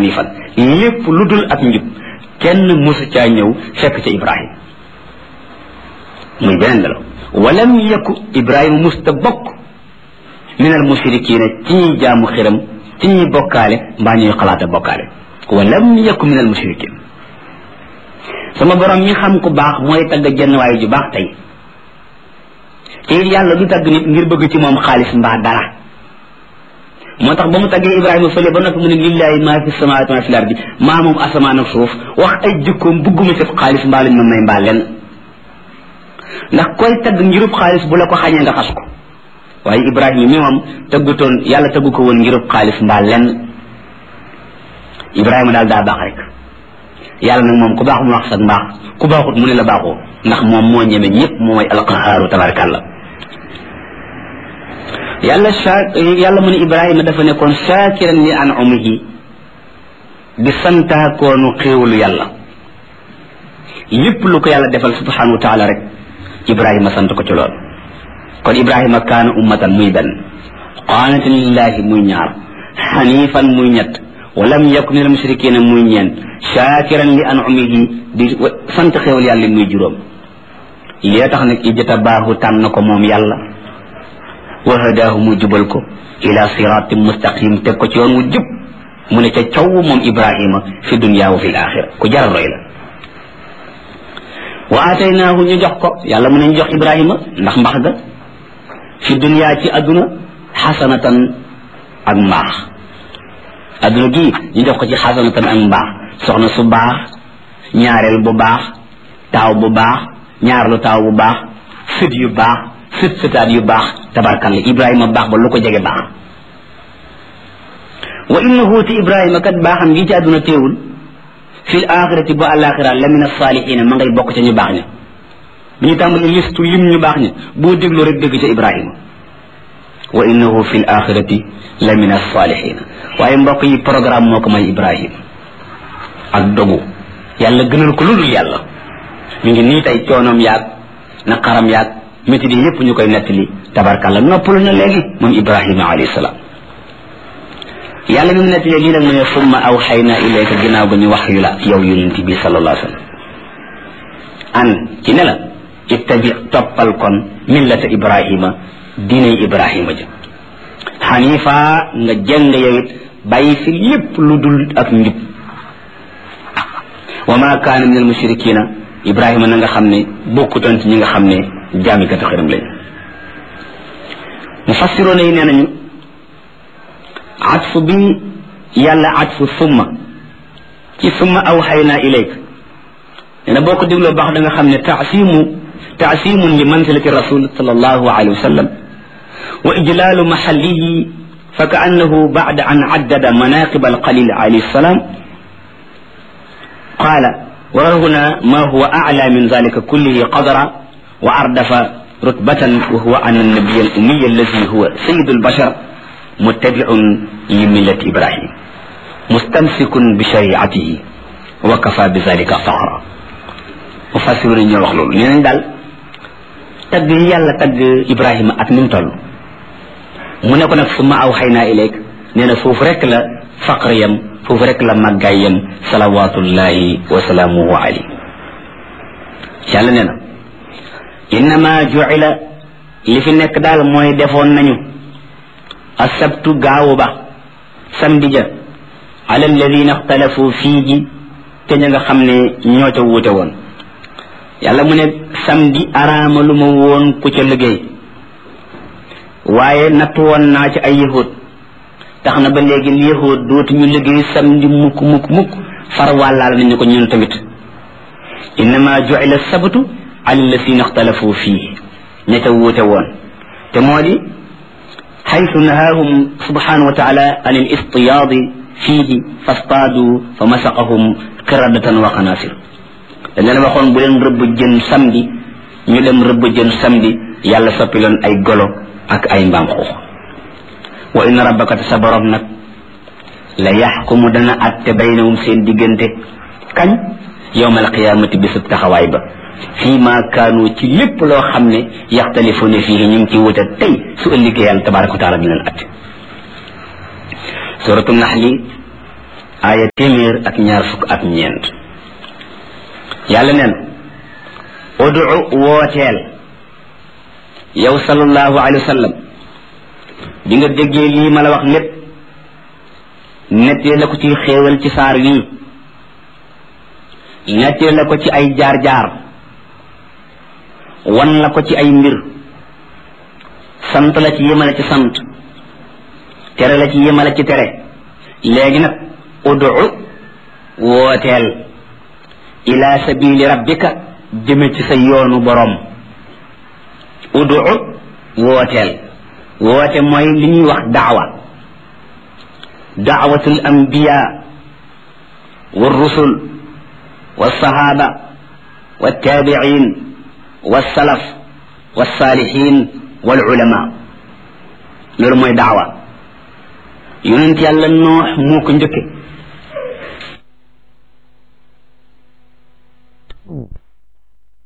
xanifan lépp lu dul ak njub kenn mosu caa ñëw fekk ca ibrahim muy beneen melo walam yaku ibrahima musta bokk min al mushrikina ci ñuy jaamu xiram ci ñuy bokkaale mbaa ñuy xalaata bokkaale walam yaku min al mushrikin sama borom mi xam ku baax mooy tagg jenn waaye ju baax tey te it yàlla du tagg nit ngir bëgg ci moom xaalis mbaa dara moo tax ba mu taggee ibrahima fële ba noppi mu ne lillahi maa fi samawaati maa fi lardi maa moom asamaan ak suuf wax ay jikkoom bugguma ci xaalis mbaa lañ ma may mbaa lenn ndax koy tagg ngirub xaalis bu la ko xañee nga xas ko waaye ibrahima mi moom tëggutoon yàlla tëggu ko woon ngirub xaalis mbaa lenn ibrahima daal daa baax rek yàlla nag moom ku baax mu wax sax mbaax ku baaxut mu ne la baaxoo ndax moom moo ñeme ñëpp moo mooy alqahaaru tabarakallah yàlla sa yàlla mu ne ibrahima dafa nekkoon shaakiran li an'umihi di santaakoonu xéewalu yàlla lépp lu ko yàlla defal subhanahu wa taala rek ibrahima sant ko ci lool kon ibrahima kaana ummatan muy benn qaanitan lillahi muy ñaar xanifan muy ñett walam yakun min al mushrikina muy ñeent shaakiran li an'umihi di sant xéewal yàlla muy juróom lee tax nag ijtabaahu tànn ko moom yàlla wa hadaahu mu jubal ko ila siratin mustaqim teg ko ci yoon wu jub mu ne ca caw moom ibrahima fi dunya wa fi l axira ku jar roy la wa aataynaahu ñu jox ko yàlla mu ne ñu jox ibrahima ndax mbax ga fi dunya ci adduna xasanatan ak mbaax adduna gii ñu jox ko ci xasanatan ak mbaax soxna su baax ñaareel bu baax taaw bu baax ñaarlu taaw bu baax sët yu baax sët sëtaat yu baax tabarkalla ibrahima baax ba lu ko jege baax wa innahu ti ibrahima kat baaxam gi ci àdduna teewul fil axirati bu alaxira la min asaalihina ma ngay bokk ca ñu baax ña bi ñu tàmbali listu lim ñu baax ña boo déglu rek dégg ca ibrahima wa innahu fil axirati la min asaalihina waaye mbokk yi programme moo ko may ibrahima ak dogu yàlla gënal ko lu dul yàlla mi ngi nii tey coonoom yaag naqaram yaag métti di yépp ñu koy nettali tabarkalla noppalu na léegi moom ibrahima alayhi salaam yàlla mi mu nettalee lii nag mu ne summa awxayna ilayka ginnaaw ga ñu wax yu la yow yonent bi sallallahu alayhi wa sallam an ci ne la ittabi toppal kon millata ibrahima diinay ibrahima ja xanifa nga jëng yow it bàyyi fi lépp lu dul ak njub wa ma kaana min al mushrikina ibrahima na nga xam ne bokkutoon ci ñi nga xam ne jaamikatu xëram lañ mufassiroona yi nee nañu atfu bi yàlla atfu summa ci summa awxayna ilayk nee na boo ko dégloo baax da nga xam ne taasimu taasimun li manzilati rasul sallallahu alayhi wa sallam wa ijlaalu maxallihi fa ka annahu bacda an caddada manaqib alqalil alayhi salam qaala wa huna ma huwa acla min dalika kullihi qadra wa ardafa rutbatan wa huwa an annabiy alumiy alladi huwa sayid albashar muttabiun li millati ibrahim mustamsikun bi shariatihi wa kafa bi dalika faxra mufassiru nañ ñoo wax loolu nee nañ daal tagg yi yàlla tagg ibrahima ak ni mu toll mu ne ko nag summa aw xay naa ilayk nee na foofu rek la faqr yam foofu rek la màggaay yam salawatullahi wa salaamuhu alayhi yàlla nee na innama juila li fi nekk daal mooy defoon nañu asabtu gaawu ba samedi ja ala alladina ixtalafu fii ji te ña nga xam ne ñoo ca wuute woon yàlla mu ne samedi araama lu ma woon ku ca liggéey waaye natt woon naa ci ay yahud tax na ba léegi yahud dootu ñu liggéey samedi mukk mukk mukk far wàllaal nañu ko ñun tamit innama juila sabtu ala alladina ixtalafu fii ña ca wuute woon te moo di حيث نهاهم سبحانه وتعالى عن الاصطياد فيه فاصطادوا فمسقهم قردة وقناصر dañ leen waxoon bu leen rëbb jën samedi ñu dem rëbb jën samedi yàlla soppi leen ay golo ak ay mbaam xuux wa inna rabbaka te sa borom nag la yaxkumu dana atte baynahum seen diggante kañ yowma alqiyamati bisub taxawaay ba fii ma kaanu ci lépp loo xam ne yaxtalifuna fii ñu ngi ci wuute tey su ëllëgee yàlla tabaraka wa taala dina leen atte suratu naxli aaya téeméer ak ñaar fukk ak ñeent yàlla neen udu wooteel yow sallallahu alayhi wa sallam bi nga déggee lii ma la wax lépp nettee la ko ci xéewal ci saar wii nettee la ko ci ay jaar-jaar wan la ko ci ay mbir sant la ci yemale ci sant tere la ci yemale ci tere léegi nag udu wooteel ila sabili rabbika jëme ci sa yoonu borom udu wooteel woote mooy li ñuy wax daawa daawatul anbiya والرسل والصحابة والتابعين والسلف والصالحين والعلماء loolu mooy daawa yonent yàlla noox moo ko njëkke